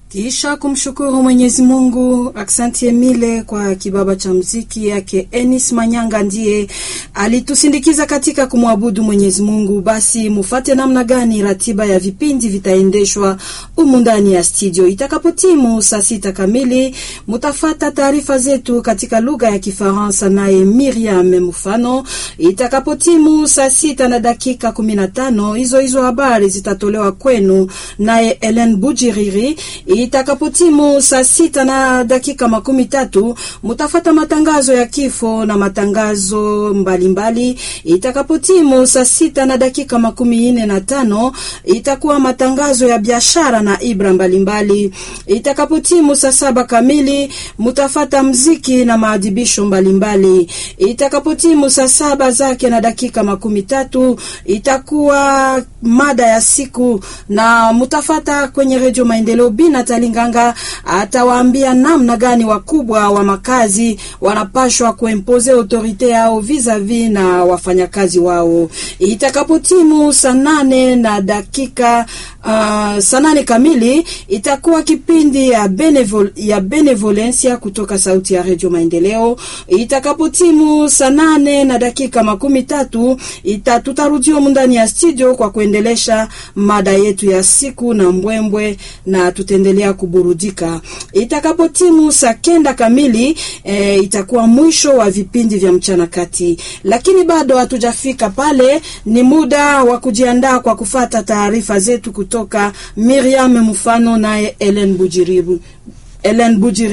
Kisha kumshukuru Mwenyezi Mungu, aksanti Emile kwa kibaba cha mziki yake. Enis Manyanga ndiye alitusindikiza katika kumwabudu Mwenyezi Mungu. Basi mufate namna gani ratiba ya vipindi vitaendeshwa humu ndani ya studio. Itakapotimu saa sita kamili, mutafata taarifa zetu katika lugha ya Kifaransa naye Miriam Mufano. Itakapotimu saa sita na dakika kumi na tano, hizo hizo habari zitatolewa kwenu naye Ellen Bujiriri itakapotimu saa sita na dakika makumi tatu mutafata matangazo ya kifo na matangazo mbalimbali. Itakapotimu saa sita na dakika makumi nne na tano itakuwa matangazo ya biashara na ibra mbalimbali. Itakapotimu saa saba kamili mutafata mziki na maadhibisho mbalimbali. Itakapotimu saa saba zake na dakika makumi tatu itakuwa mada ya siku na mutafata kwenye redio Maendeleo bina Talinganga atawaambia namna gani wakubwa wa makazi wanapashwa kuempoze autorite yao vis-a-vis na wafanyakazi wao. Itakapotimu saa nane na dakika uh, saa nane kamili itakuwa kipindi ya, benevol, ya benevolencia kutoka sauti ya redio Maendeleo. Itakapotimu saa nane na dakika makumi tatu ita tutarudio ndani ya studio kwa kuendelesha mada yetu ya siku na mbwembwe na tutaendelea kuburudika. Itakapotimu saa kenda kamili e, itakuwa mwisho wa vipindi vya mchana kati, lakini bado hatujafika pale. Ni muda wa kujiandaa kwa kufata taarifa zetu kutoka Miriam Mfano naye Ellen Bujiribu Ellen Bujiri